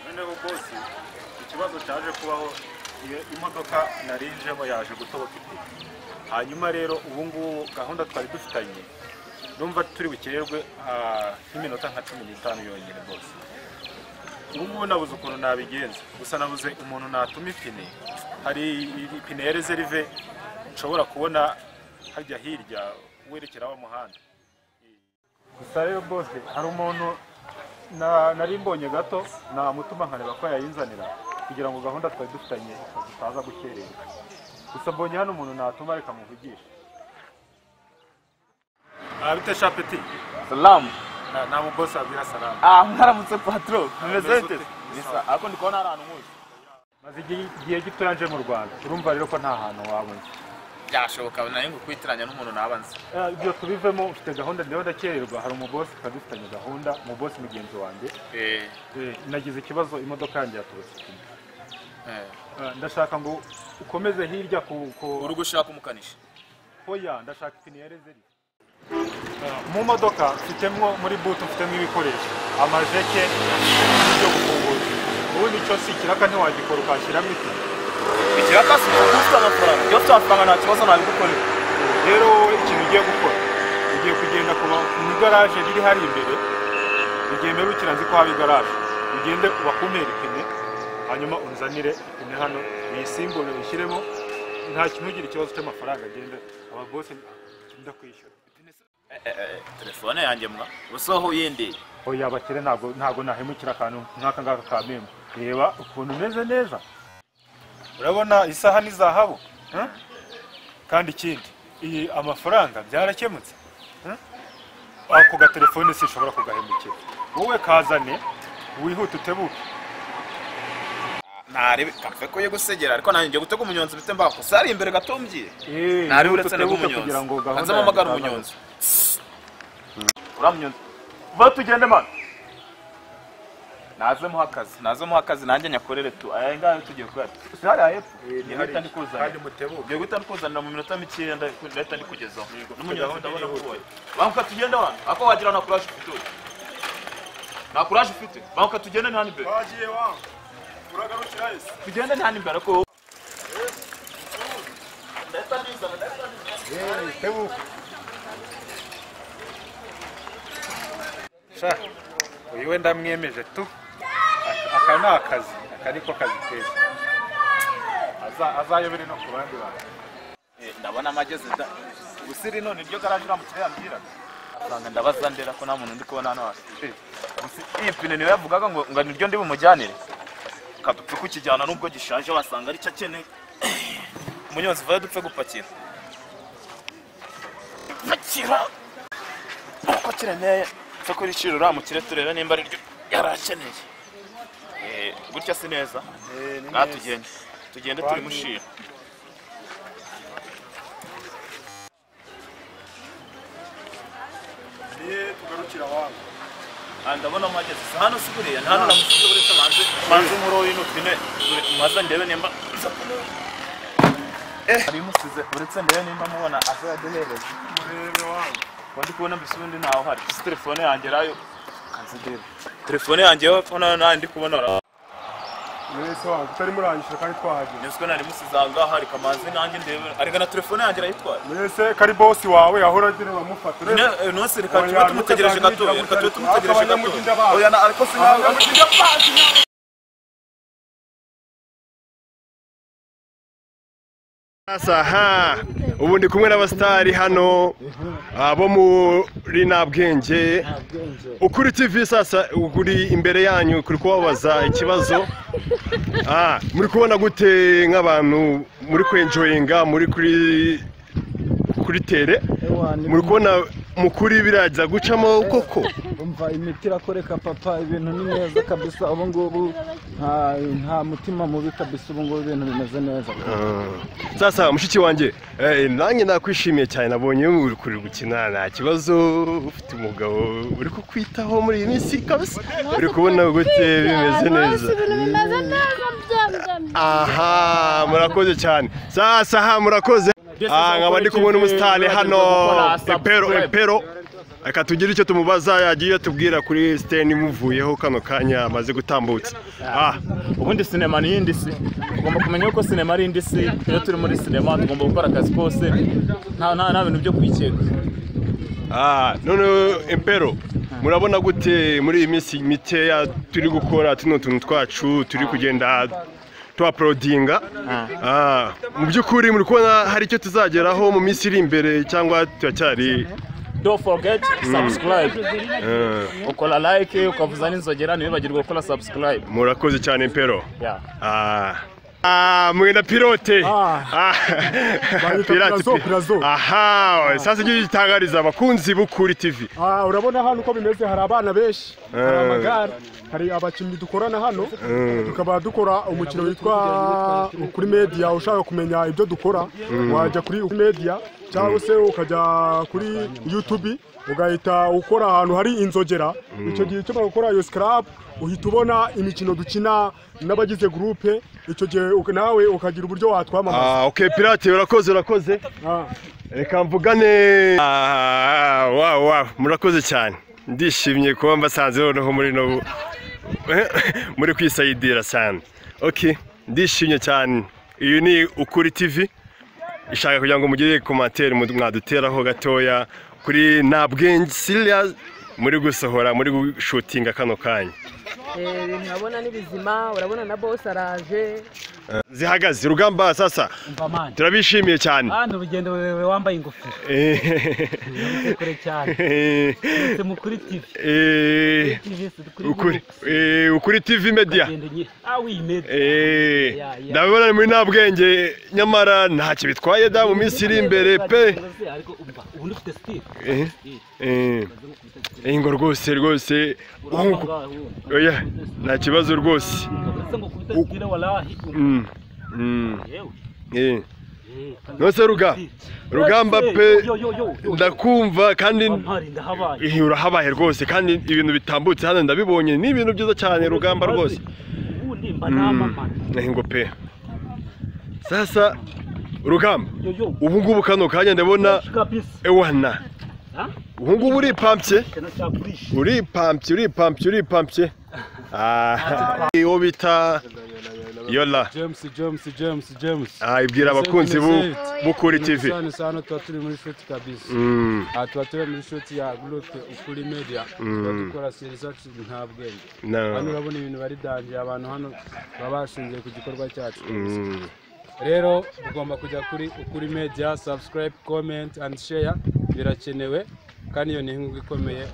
noneho bose ikibazo cyaje kubaho iyo imodoka narinjemo yaje gutoboka ipine hanyuma rero ubu ngubu gahunda twari dufitanye numva turi bukererwe ah, nk'iminota nka cumi n'itanu yonyine rwose ubu ngubu nabuze ukuntu nabigenza gusa nabuze umuntu natuma ipine hari ipine ya rezerive nshobora kubona hajya hirya werekera wa muhanda gusa rero bose hari umuntu na- nari mbonye gato namutuma nkareba ko yayinzanira kugira ngo gahunda twari dufitanye tutaza gukererwa gusa mbonye hano umuntu natuma reka muvugishe Ah, bite shapeti salamu Na- na mubosi abwira salamu ah mwaramutse patro mumeze Mumeze mute ute? bisa ariko ndi kubona ari ahantu muzi maze igihe- igihe gito yaje mu rwanda urumva rero ko nta hantu wabona byashoboka nayo ngo kwitiranya n'umuntu nabanze Eh, ibyo tubivemo ufite gahunda ndeba ndakererwa hari umubosi twari dufitanye gahunda umubosi mugenzi wanjye eh Eh, nagize ikibazo imodoka yanjye yatobotse ipine. eh Eh, ndashaka ngo ukomeze hirya ku ku- uri gushaka umukanishi Oya ndashaka ipine ya rezeri mu modoka mfitemo muri butu mfitemo ibikoresho amajeke n'ibyo gufunguza ubundi cyo si ikiraka ntiwagikora ukashyiramo ipine ikiraka si ufite amafaranga iyo ufite amafaranga nta kibazo nabigukorera rero wowe ikintu ugiye gukora ugiye kugenda ku ba- mu igaraje riri hari imbere igihe mperukira nzi ko haba igaraje ugende bakumere ipine hanyuma unzanire ipine hano uyisimbure uyishyiremo nta kintu ugira ikibazo cy'amafaranga agende ababose ndakwishyura telefone yanjye mwa usoho yindi oya abakire ntabwo ntabwo nahemukira akantu nk'aka ngaka ka memu reba ukuntu umeze neza urabona isaha ni zahabu eh? kandi ikindi iyi amafaranga byarakemutse eh? ako gatelefone sinshobora kugahemukira wowe kazane wihute utebuke narebe kamve ko yo gusegera ariko nanjye ngiye gutega umunyonzi bite mbako sari imbere gatumbye Eh, nari wihute uretse nabwo utebuke kugira ngo umunyonzi gahunda hanze yanjye mpamagara izabe. umunyonzi uriya munyonzi va tugende mana naze muha akazi naze muha akazi nanjye nyakorere tu aya ngayo tugiye kuyata si hariya hepfo ni ngiye hariya. guhita kandi ndikuzanira mutebuke ngiye guhita ndikuzanira mu minota mikeya ndahita ndahita ndikugezaho Yego, n'umunyonzi gahunda ndabona yihuta. kuboye banguka tugende wana ako wagira na kuraje ufite uyu nta kuraje ufite banguka tugende ni hano imbere wagiye wa uragarukira ese tugende ni hano imbere ko ndahita ndizana ndahita ndizana tebuka sha uyu we ndamwemeje tu Aka- aka ni akazi aka niko kazi keza Aza- azayobere no ku bandi bantu Eh, ndabona amageze da busiri none iryo garaje uramutse yambwira asanga ndabaza ndera ko nta muntu ndi kubona hano hasi Eh, Gusi- iyi pine niyo yavugaga ngo ngo niryo ndi bumujyanire kadupfe kukijyana nubwo gishaje wasanga ari cyo akeneye umunyonzi vayo dupfe gupakira gupakira uko kiremeye cyo kuri ciro uramukire turebe nimba ariryo yari akeneye Eh, gutya si neza ngaha tugende tugende turi mushira niye tugarukira wawe Ah, ndabona mwageze hano si buriya nta n'uramusize uretse manze manze muri uyu nupine maze ndebe nimba hari umusize uretse ndebe nimba mubona aza yaduhereza murebe wawe kuba ndi kubona mbese ubundi ntaho hari gusa telefone yanjye rayo kanzidebe telefone yanjye yo hepfo nayo ntayo ndi kubona rayo mwese wawe tutari murangije kandi twahageze nibwo nari musize aha ngaha hari kamanzi nanjye ndebe arega na telefone yanjye arayitwara mwese kari bosi wawe ahora agira uramufata urebe Ne- eh, nonse reka tube Oya, tumutegereje ntukazangire gato reka kugira tube ngo tumutegereje gato abanyamujyi bazi. oya na- ariko sinawe Abanyamujyi Aha, ubu ndi kumwe n'abasitari hano ah, bo muri nabwenge ukuri tv sasa uri imbere yanyu kuri kubabaza ikibazo Ah, muri kubona gute nk'abantu muri kwenjoyinga muri kuri kuri tere Ewa, ni- muri kubona mukuri biraza gucamo koko umva imiti irakoreka papa ibintu ni neza kabisa ubu ngubu nta nta mutima mubi kabisa ubu ngubu ibintu bimeze neza sasa mushiki wanjye eh, nanjye nakwishimiye cyane nabonye uri gukina nta kibazo ufite umugabo uri kukwitaho muri iyi minsi kabisa uri kubona gute bimeze neza bimeze neza byambyamye aha murakoze cyane sasa aha murakoze Ah, nkaba ndi kumwe n'umusitari hano epero epero reka tugire icyo tumubaza yagiye tubwira kuri siteni imuvuyeho kano kanya amaze gutambutse ah ubundi sinema ni iyindi si tugomba kumenya yuko sinema ari indi si iyo turi muri sinema tugomba gukora akazi kose nta nta nta bintu byo kwikeka Ah, none impero murabona gute muri iyi minsi mikeya turi gukora tuno tuntu twacu turi kugenda tuhaporodinga Ah, mu by'ukuri muri kubona hari icyo tuzageraho mu minsi iri imbere cyangwa turacyari don't forget subscribe eh, ukora like ukavuza n'inzogera ntiwibagirwe gukora subscribe murakoze cyane impero yeah. Ah. Ah, mwenda pilote Ah. Pirate, pi- aha sasa icyo gitangariza abakunzi b'ukuri tv Ah, urabona hano uko bimeze hari abana benshi hari Eh. amagare hari abakinnyi dukorana hano Eh. tukaba dukora umukino witwa kuri media ushaka kumenya ibyo dukora wajya kuri ukuri media cyangwa se ukajya kuri youtube ugahita ukora ahantu hari inzogera icyo gihe ukeneye gukora iyo scrap uhita ubona imikino dukina n'abagize gurupe icyo gihe uka- nawe ukagira uburyo watwamamaza Ah, okay pirate urakoze urakoze Ah. reka mvugane Ah, wow wow murakoze cyane ndishimye kuba mbasanze noneho muri no muri kwisayidira cyane okay ndishimye cyane iyi ni ukuri tv ishaka kugira ngo mugire komantere mwaduteraho gatoya kuri ntabwenge serious muri gusohora muri gushutinga kano kanya Eh, ibintu urabona ni bizima urabona na bosi araje zihagaze rugamba sasa Mbamani. turabishimiye cyane Hano urugendo rurerure wambaye ingofero. Uri kure cyane. Ese mukuri TV. Eh, TV si dukuri ukuri eh, ukuri tv media urugendo nye. Ah oui, mais Eh, Ya, ya. ndabibona ni muri nta bwenge nyamara ntacyo bitwaye da mu minsi iri imbere pe Ariko umva, ubundi ufite style. Eh, eh, eh, ngo rwose rwose Urabanga, ubu- ubu. oya nta kibazo rwose Ese ngo kuri style walahi. Mm, mm, Yewe. eh. Eh, kandi nose ruga rugamba Ese, pe yo, yo, yo, yo. ndakumva kandi Bampari ndahabaye. eh, urahabaye rwose kandi ibintu bitambutse hano ndabibonye ni ibintu byiza cyane rugamba rwose Ubundi mba Mm, namamara. ngo pe sasa rugamba Yo, yo. ubu ngubu kano kanya ndabona Kabisa. ewana Ha? ubu ngubu uripampye Kana chapurisha. uripampye uripampye uripampye Ah, uwo bita yola James James James James Ah, ibwira abakunzi bu- b'ukuri tv cyane cyane tuba turi muri shuti kabisa Mm, aha tuba turi muri shuti ya gurupe ukuri media tuba dukora seri zacu nta bwenge hano no, urabona ibintu bari dangiye abantu hano baba bashingiye ku gikorwa cyacu mm, rero ugomba kujya kuri ukuri media subscribe comment and share birakenewe kandi iyo ni inkunga ikomeye